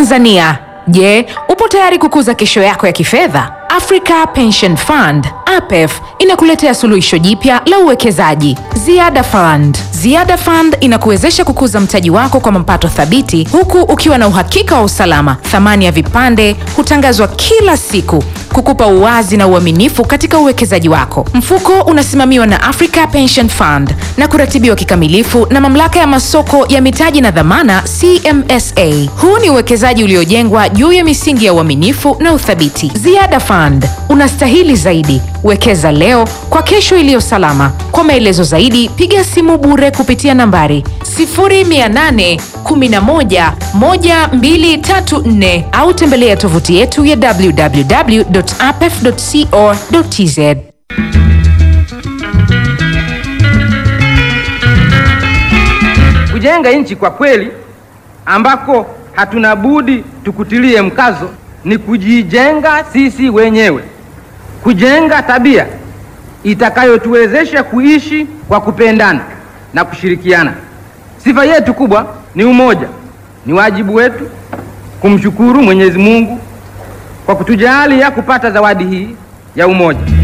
Mtanzania, je, upo tayari kukuza kesho yako ya kifedha? Africa Pension Fund APEF inakuletea suluhisho jipya la uwekezaji Ziada Fund. Ziada Fund inakuwezesha kukuza mtaji wako kwa mapato thabiti huku ukiwa na uhakika wa usalama. Thamani ya vipande hutangazwa kila siku kukupa uwazi na uaminifu katika uwekezaji wako. Mfuko unasimamiwa na Africa Pension Fund na kuratibiwa kikamilifu na Mamlaka ya Masoko ya Mitaji na Dhamana CMSA. Huu ni uwekezaji uliojengwa juu ya misingi ya uaminifu na uthabiti. Ziada Fund, unastahili zaidi. Wekeza leo kwa kesho iliyo salama. Kwa maelezo zaidi, piga simu bure kupitia nambari 0800 11 1234 au tembelea tovuti yetu ya www.apef.co.tz. Kujenga nchi kwa kweli ambako hatuna budi tukutilie mkazo ni kujijenga sisi wenyewe, kujenga tabia itakayotuwezesha kuishi kwa kupendana na kushirikiana. Sifa yetu kubwa ni umoja. Ni wajibu wetu kumshukuru Mwenyezi Mungu kwa kutujalia kupata zawadi hii ya umoja.